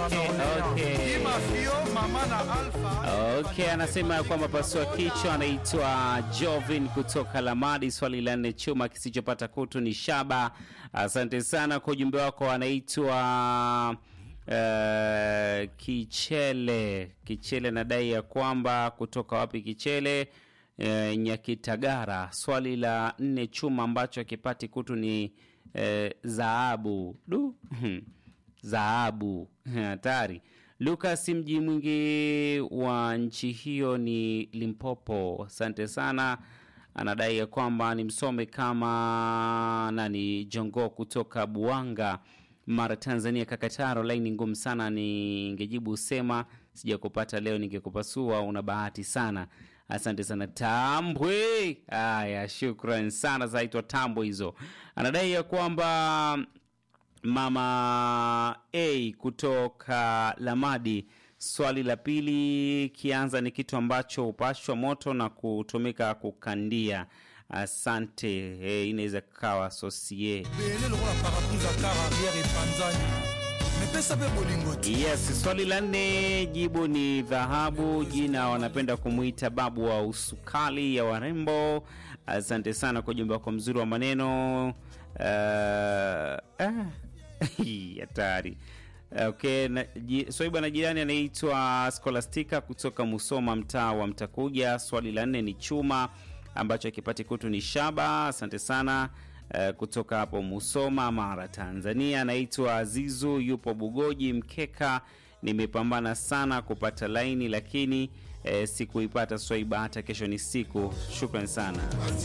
okay. Imafio, mama na Alpha. Okay, anasema ya kwamba pasua kichwa anaitwa Jovin kutoka Lamadi. Swali la nne, chuma kisichopata kutu ni shaba. Asante sana kwa ujumbe wako. Anaitwa uh, Kichele. Kichele nadai ya kwamba kutoka wapi Kichele? Uh, Nyakitagara. Swali la nne, chuma ambacho akipati kutu ni uh, dhahabu. Du dhahabu hatari. Lucas, mji mwingi wa nchi hiyo ni Limpopo. Asante sana. Anadai ya kwamba ni msome kama nani, Jongo kutoka Buanga, Mara, Tanzania. Kakataro, laini ngumu sana, ningejibu sema sijakupata leo, ningekupasua. Una bahati sana. Asante sana Tambwe. Haya, shukran sana, zaitwa Tambwe hizo. Anadai ya kwamba Mama A kutoka Lamadi. Swali la pili, kianza ni kitu ambacho hupashwa moto na kutumika kukandia. Asante. Hey, inaweza kawa sosie. Bele lokola parapunza kara arrière epanzani. Mepesa pe bolingo tu. Yes, swali la nne, jibu ni dhahabu. Jina wanapenda kumwita babu wa usukali ya warembo. Asante sana kwa ujumbe wako mzuri wa maneno. Uh, ah, hatari. Okay, na, ji, swaiba na jirani anaitwa Scholastica kutoka Musoma, mtaa wa Mtakuja. Swali la nne ni chuma ambacho akipati kutu ni shaba. Asante sana uh, kutoka hapo Musoma, Mara, Tanzania. Anaitwa Azizu, yupo Bugoji Mkeka. Nimepambana sana kupata laini lakini eh, sikuipata Swaiba, hata kesho ni siku. Shukran sana.